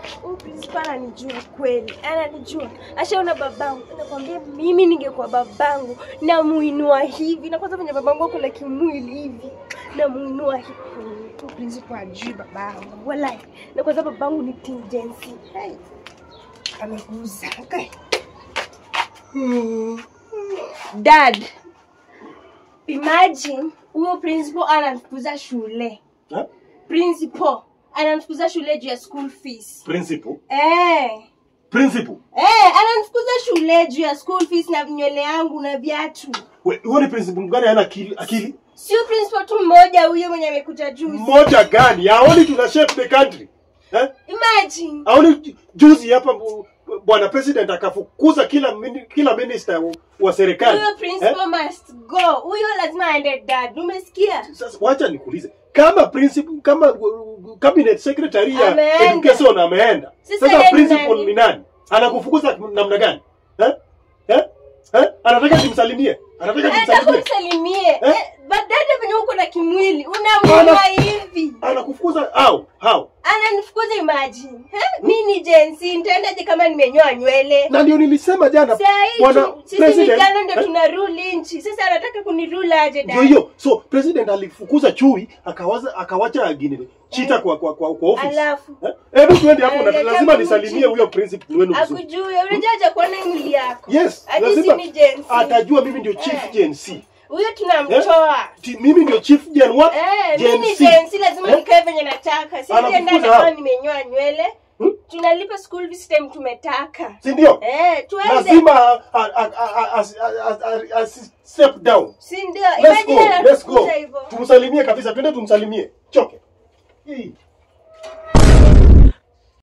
Huyu principal ananijua kweli, ananijua. Ashaona babangu, nakwambia mimi ningekuwa babangu namuinua hivi, na kwanza venye babangu ako la kimwili hivi, namuinua hivi. Huyu principal ajui babangu, walai. Na kwanza babangu ni tingency. Hey. Ameguza. Okay. Hmm. Dad, imagine huyo principal ananifukuza shule. Eh? Principal ananifukuza shule juu ya school fees. Principal. Eh. Principal. Eh, ananifukuza shule juu ya school fees na nywele yangu na viatu. We, huyo ni principal mgani hana akili? akili? Sio principal tu mmoja huyo mwenye amekuja juzi. Mmoja gani? Haoni tuna shape the country. Eh? Imagine. Haoni ju- juzi hapa bu- bwana president akafukuza kila mini, kila minister wa- wa serikali. Huyo principal must go. Huyo lazima aende dad. Umesikia? Sasa wacha nikuulize. Kama principal kama uh, cabinet secretary ya Ameenda. education ameenda. Sasa Sasa yeye ni principal nani? ni nani? Anakufukuza namna gani? Eh? Eh? Eh? Anataka timsalimie. Anataka Hata timsalimie. kumsalimie. Eh? Eh, badada venye uko na kimwili unamuinua Ana- hivi. Anakufukuza how? How? Ananifukuza imagine. Eh? Mimi ni jensi, nitaendaje kama nimenyoa nywele? Na ndio nilisema jana Saa hii bwana tu- sisi president vijana ndio eh? tuna rule nchi. Sasa anataka kunirule aje ndio dad? hiyo. So president alifukuza chui akawaza akawacha gine chita kwa kwa kwa, kwa office. Alafu Eh? Hebu tuende hapo na Aleta lazima mchi. nisalimie huyo principal wenu vizuri. akujue, unajua haja kuona hii mwili yako. Yes, Hadi lazima si ni jensi. atajua mimi ndio chief Eh. Gen C. Huyo tunamtoa. Ti- Mimi ndio chief Gen what? Eh, Gen mimi ni C. jensi lazima Eh? nikae venye nataka. Si Anakufukuza nienda hao. kama nimenyoa nywele. Hmm? Tunalipa school fees time tumetaka. Si ndio? Eh, tuende. Lazima a- a- a- a- a- a- a- a- step down. Si ndio? Let's go. Imagine Let's go. anafukuza hivyo. Tumsalimie kabisa. Twende tumsalimie. Choke. Hii.